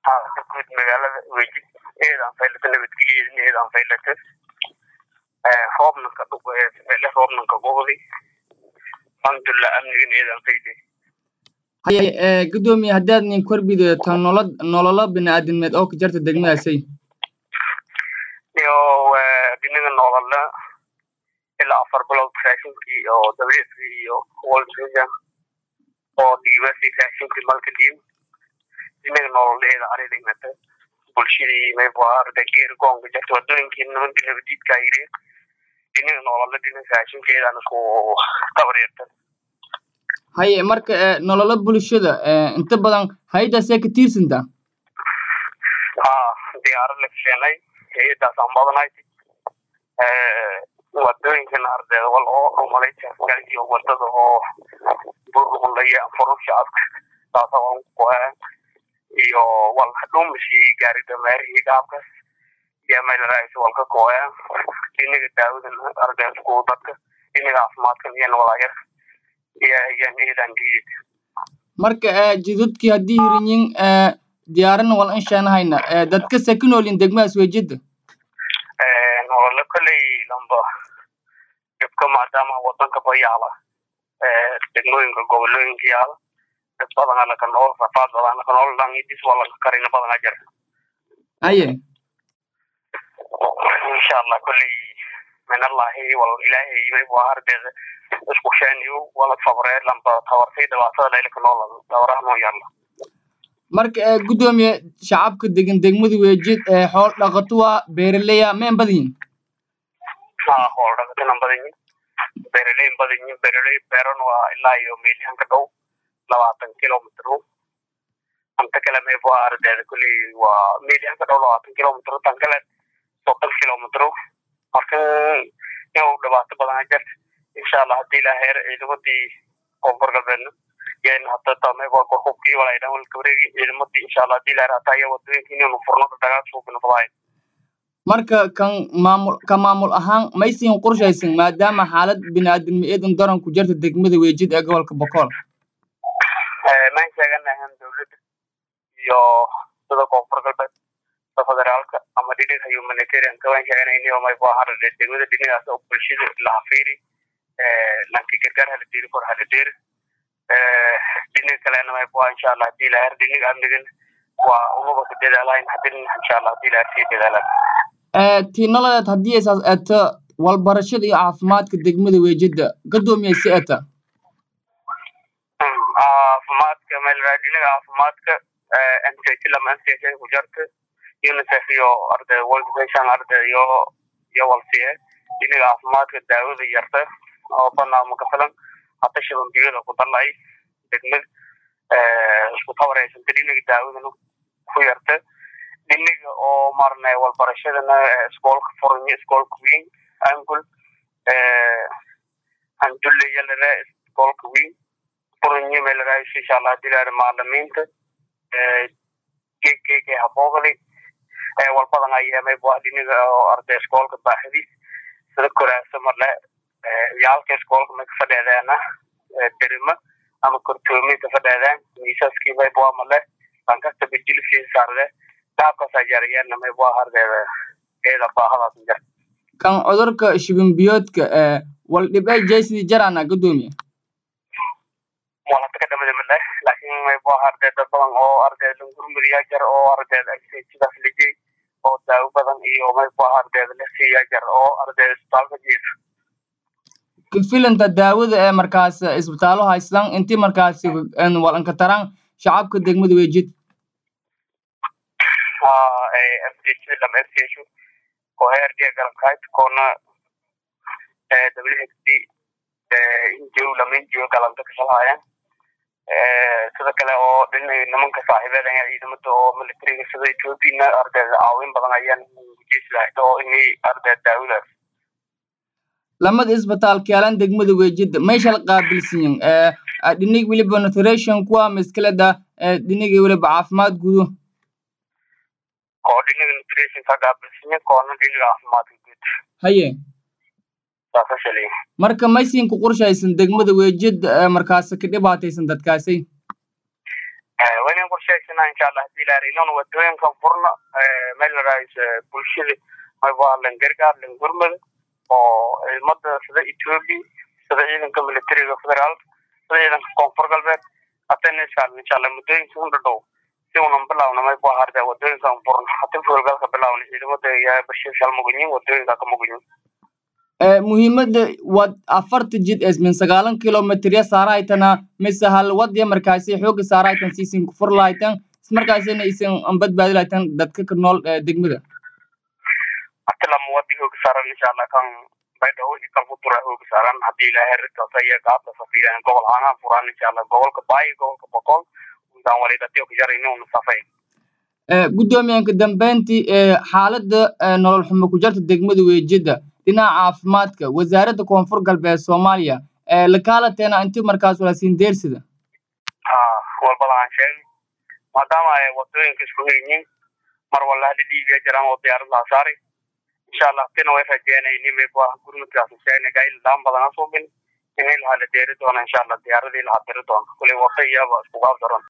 xaalada guud magaalada wejid eedaan faylata nabadgelyeedin eedaan faylata roobnanka dhugele roobnanka gobodi alxamdulilah amnigan eedaan fayle haye gudoomiye haddaad nin korbido tan nolol nololo bini'aadamneed oo ka jarta degmadaasay iyo dhinaga nolola ilaa afar bilood raashinkii oo dabeeskii iyo wolsga oo dhiibasi raashinkii malka dhiib dhinaga nololeeda aridhigmata bulshadii maybuarda geer goonka jarta wadooyinkii nimanka nabadiidka yiri dhinaga nolola dhinaga raashinkeedaan isku tabareerta haye marka nololo bulshada inta badan hay-adaasee ka tiirsantaa ha diyaarad la keenay hay-adaasaan badanay wadooyinkana ardeeda wal oo dhumalay iyo wadada oo burlaya furu shacabka taasa waan kuqoyaa iyo wal dhumashi gaari dameerihii gaabkas iyo meelaraayis walka kooyaa dhinaga daawadan ardeeda ku dadka dhinaga caafimaadkan iyana walaayar iyo iyan eedan diid marka jidadkii haddii hirinyin diyaarana wal inshaanahayna dadka sakinoolin degmadaas wejida nolole koley lamba dhibka maadaama wadanka bayaala degmooyinka gobolooyinka yaala dad badan alaka nool rafaad badan alaka nool langidis walanka karina badan ajar haye insha allah koley minallahi wal ilaahay maybu ardeeda isku sheeniyo wala sabree lamba tabartay dhibaatada laylaka nool dabaraha noo yaalla marka gudoomiye shacabka degan degmada weejid xool dhaqato waa beeraleya mayn badanyihin ha xool dhaqatanan badanyihin beeraleyn badanyihin beeraley beeran waa ilaa iyo meelyahanka dhow labaatan kilomitr anta kale maybu ardeeda kuley waa meelyahanka dhow labaatan kilomitr tan kale soddon kilomitr marka inuu dhibaato badan ajar insha allah hadii ilaa heer ciidamadii koonfur galbeedna yana hadda mayba hubkii walaydhan walka wareegi ciidamadii insha allah hadii ilaa heer hataa iya wadooyinka inaynu furno dagaal suubina fadahayn marka kan maamul ka maamul ahaan maysin qorshaysan maadaama xaalad bini'aadamni eedan daran ku jirta degmada weejid ee gobolka bokool maan sheeganahan dowladda iyo sida koonfur galbeed sida federaalka ama dhinaga humanitarianka waan sheeganayni mayba harade degmada dhinagaas oo bulshada lahafiiri lanki gargaar haladeeri kor haladeeri dhinaga kalena mayba insha allah hadii ilaa heer dhinaga amnigan waa unuba ka dadaalahayn hadin insha allah hadii ilaa heer sii dadaalaan tii nololeed haddii aysaas eeta walbarashada iyo caafimaadka degmada weejida gadoomiye si eta caafimaadka meelraadinaga caafimaadka mct lama mch ku jarta unicef iyo arday world vision arday iyo iyo walsiye dhinaga caafimaadka daawada yarta oo banaama ka filan hata shiban biyada ku dalay degmada isku tabareysanta dhinaga daawadana ku yarta dhiniga oo marne walbarashadana iskoolka furanye iskoolka weyn angul handulle yalare iskoolka weyn furanye meelaraayis insha allah hadii laare macalimiinta gegege haboogli walbadan ayamayba dhiniga oo arday iskoolka baaxadiis sida koraasa marle yaalka iskoolka may kafadheedeena derima ama kortoomi kafadheedeen miisaskii mayba male lankasta bajilisi saarde kan cudurka shibin biyoodka wal dhibay jaysidi jarana gadoomiye walata ka dhamada male laakin maybo ardeed dad badan oo ardeed langurmuriyaa jar oo ardeed sidaas lijey oo daawo badan iyo maybo ardeed la siiyaa jar oo ardeed isbitaalka jiifa kafilanta daawada ee markaas isbitaalo haystan intii markaas walanka taran shacabka degmada weejid mchlam mch ko heer dia galamkayd koona whd injo lama injo galanta kashalhaayaan sida kale oo dhin nimanka saaxiibeed ayaa ciidamada oo militariga sida ethoopiana ardeed caawin badan ayaan ujeeslahda oo inay ardeed daawadaas lamada isbitaalka yaalan degmada weejida mayshal qaabilsiyin dhinig weliba nutrition kuwa miskaleda dhiniga weliba caafimaad gudo oo dhinaga nutrition ka qaabilsinya koona dhinaga caafimaadka guud haye saasa shalay marka maysin ku qorshaysan degmada weejid markaas ka dhibaataysan dadkaasi waynan qorshaysana insha allah hadii ilaahay inon wadooyinkan furna meel laraayis bulshada mayba lan gargaar lan gurmada oo ciidamada sida ethiopia sida ciidanka militariga federaalka sida ciidanka koonfur galbeed hatana insha allah muddooyinka u dhadhow si unan bilawna mayba harda wadooyinkan furna hati fulgalka bilawna ciidamada yaa bashir shalmugunyin wadooyinka ka mugunyin muhiimada wad afarta jid min sagaalan kilometrya saarahaytana mise hal wadya markaasi xooga saarahaytan siisin kufur lahaytan ismarkaasina isin badbaadi lahaytan dadka ka nool degmada atilama wadi hooga saaran insha allah kan baydhawo iyo kalfutura hooga saaran hadii ilaahay ridkaasa iyo gaabta safiiran gobol ahaan furaan insha allah gobolka baayo gobolka boqol untaan walidatiyo kajarayni una safay guddoomiyaanka dambeyntii xaalada nolol xumo ku jarta degmada weejida dhinaca caafimaadka wasaaradda koonfur galbeed soomaaliya lakaalateena inti markaas walaasiin deersida walbada aan sheegay maadaama ay wadooyinka isku yihiin mar walla hadi dhiibiya jiraan oo diyaarad laa saaray insha allah tina way rajeynayni mayba gurmudkaas sheegna gaayl daan badana suubin inay lahaa la deeri doona insha allah diyaaradii lahaa diri doona kulay wada iyaba iskugaab daran